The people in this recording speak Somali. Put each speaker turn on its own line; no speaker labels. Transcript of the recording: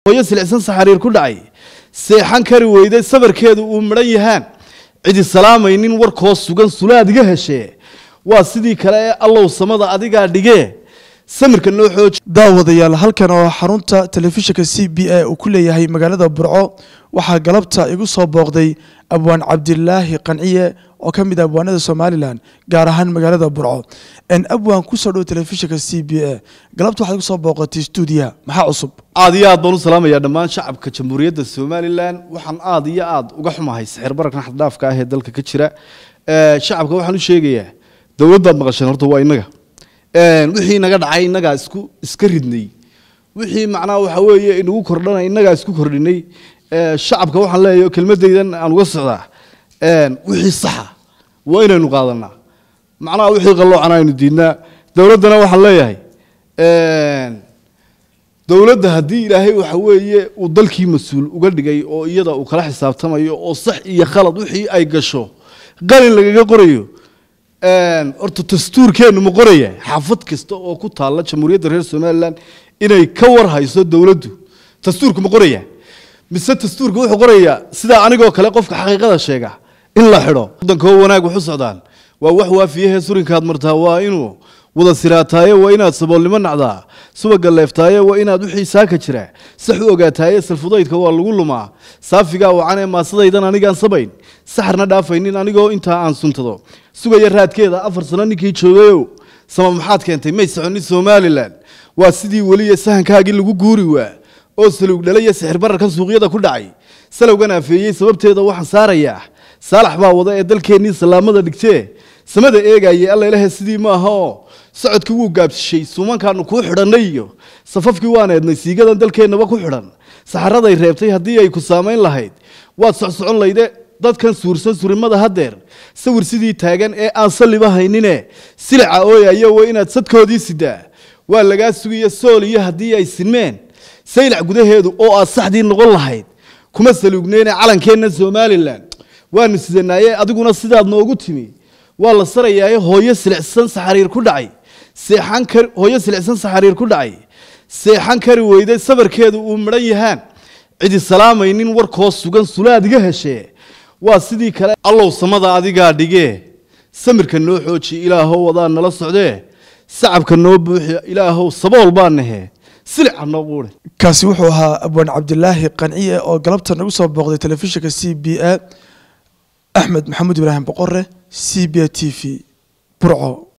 hooyo silicsan saxariir ku dhacay seexan kari weyday sabarkeedu uu midhan yahaan cidi salaamaynin warkoo sugan sulaad iga heshee waa sidii kale ee allow samada adigaa dhigee samirka noo xooji
daawadayaal halkan oo xarunta telefishinka c b a uu ku leeyahay magaalada burco waxaa galabta igu soo booqday abwaan cabdilaahi qanciye oo ka mid ah abwaanada somalilan gaar ahaan magaalada burco n abwaan kusoo dhow telefishinka c b a galabta waxaad igu soo booqatay stuudiyaha maxaa cusub
aad iyo aad baan u salaamayaa dhammaan shacabka jamhuuriyadda somalilan waxaan aad iyo aad uga xumahay sixir bararkan xaddhaafka ah ee dalka ka jira shacabka waxaan u sheegayaa dowladdaad maqasheen horta waa innaga wixii naga dhacay innagaa isku iska ridnay wixii macnaha waxa weeye inagu kordhana innagaa isku kordhinay shacabka waxaan leeyahay kelmadaydan aan uga socdaa wixii saxa waa inaynu qaadanaa macnaha wixii qalloocana aynu diidnaa dowladdana waxaan leeyahay dowladda haddii ilaahay waxa weeye uu dalkii mas-uul uga dhigay oo iyada uu kala xisaabtamayo oo sax iyo khalad wixii ay gasho qalin lagaga qorayo horta dastuurkeennu ma qoraya xaafad kasta oo ku taalla jamhuuriyadda reer somalilan inay ka war hayso dowladdu dastuurku ma qoraya mise dastuurka wuxuu qorayaa sidaa anigoo kale qofka xaqiiqada sheega in la xidho waddankoo wanaag waxu socdaan waa wax waafiyahee surinkaad martaa waa inuu wada siraataaye waa inaad saboolnimo nacdaa subaga leeftaaye waa inaad wixii saaka jira sax u ogaataaye salfudaydka waa lagu lumaa saafigaa wacan ee maasadaydan anigaan sabayn saxarna dhaafaynin anigoo intaa aan suntado sugaya raadkeeda afar sano ninkii joogayow sama maxaad keentay may soconin somalilan waa sidii weliya sahankaagii lagu guuri waa oo saluug dhalaya sixir bararkan suuqyada ku dhacay salowgan afeeyey sababteeda waxaan saarayaa saalax baa wada ee dalkeennii salaamada dhigtee samada eegayay alla ilahe sidii maaha oo socodkii wuu gaabsishay suumankaanu kuu xidhannay iyo safafkii waan eednay siigadan dalkeennaba ku xidhan saxaraday reebtay haddii ay ku saamayn lahayd waad socsocon layde dadkan suursan surimada haddeer sawir sidii taagan ee aan salliba haynine silica ooyayo waa inaad sadkoodii sidaa waa lagaa sugiya sool iyo haddii ay sinmeen saylac gudaheedu oo aad saxdii noqon lahayd kuma saluugneyne calankeenna somalilan waanu sidanaaye adiguna sidaad noogu timi waa la sarayaaye hooyo silicsan saxariir ku dhacay seexan kari hooyo silicsan saxariir ku dhacay seexan kari weyday sabarkeedu uu midhan yahaan cidi salaamaynin warkoo sugan sulaad iga heshee waa sidii kale allow samada adigaa dhigee samirka noo xooji ilaahow wadaa nala socdee sacabka noo buuxi ilaahow sabool baa nahe silica noo quure
kaasi wuxuu ahaa abwaan cabdilaahi qanciye oo galabta nagu soo booqday telefishinka c b a axmed maxamuud ibraahim boqore c b a t v burco